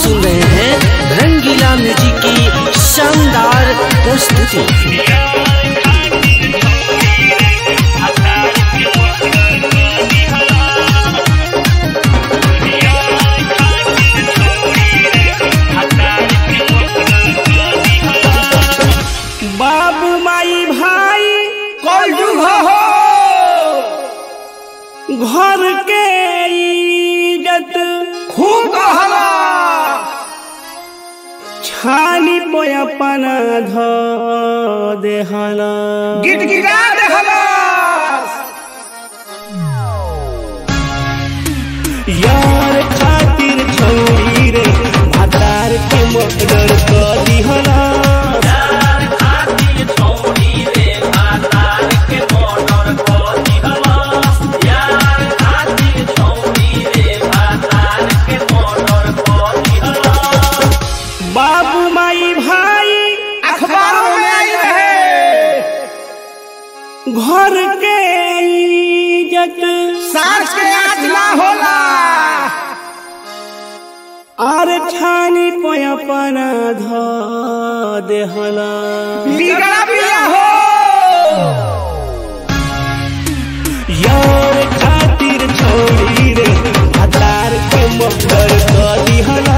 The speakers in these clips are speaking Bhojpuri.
सुन रहे हैं रंगीला म्यूजिक की शानदार प्रस्तुति बाबू माई भाई कल युग हो घर के इज्जत खूब कहला छानी पोयापन ध देहला गिटगिटा देहला यार खातिर छौरी रे भातार के मर्डर क दिहला बाबू माई भाई अखबारों में आई रहे घर के इज्जत सास के आँच ना होला आर छानी पोयापन ध देहला बिगड़ा बिया हो यार खातिर छौरी रे भातार के मर्डर क दिहला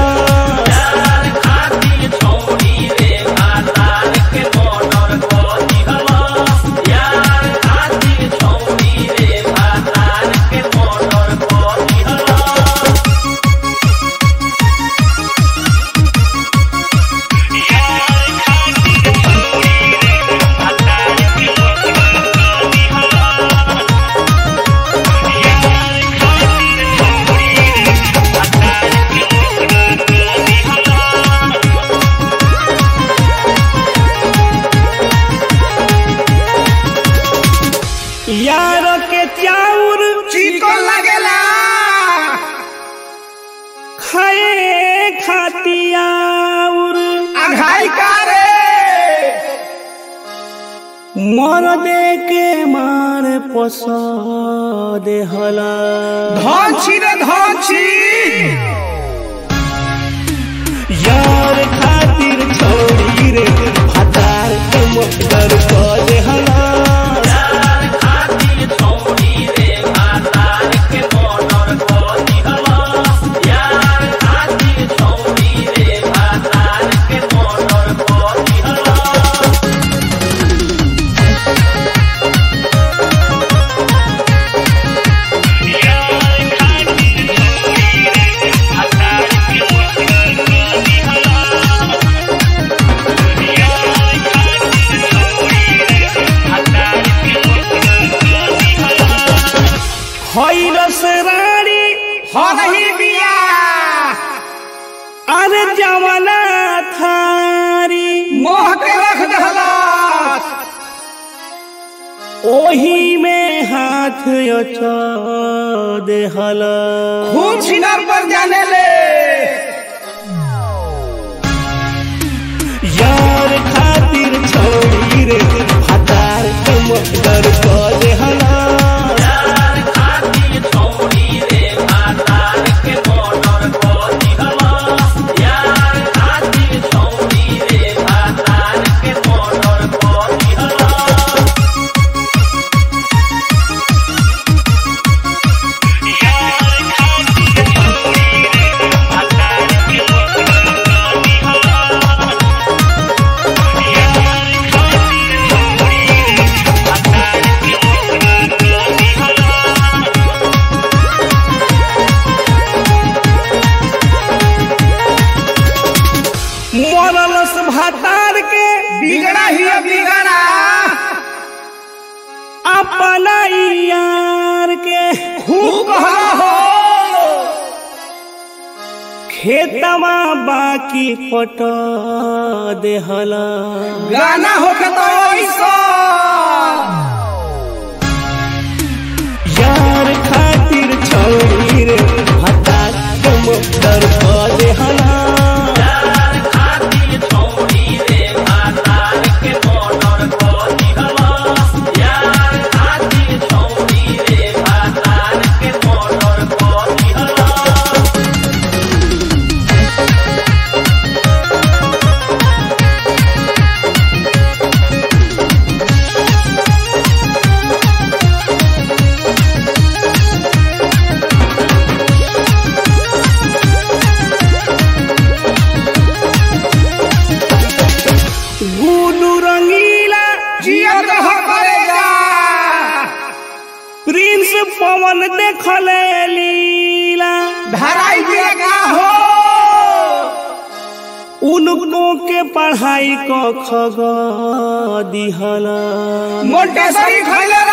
यार के चाउर चिकन लगेला खाए खातियाउर अघाई का रे मर दे के मार पस देहला धौची रे धौची यार खातिर छौरी रे भातार के मर्डर क देहला खैरस रानी हो रही बिया अरे जमना थारी मोह के रख दहला ओही में हाथ अचा देहला खून छिनार पर जाने ले यार खातिर छौरी रे भातार के मर्डर क देहला मरलस भातार के बिगड़ा ही है बिगड़ा अपना यार के खूब कहला हो खेतवा बाकी पट देहला गाना होके तो ऐसा यार खातिर छौरी रे भातार के मर्डर क देहला Yeah. पवन देखले लीला धराई दिया का हो उनको के पढ़ाई को खग दिहला मोटेश्वरी खैले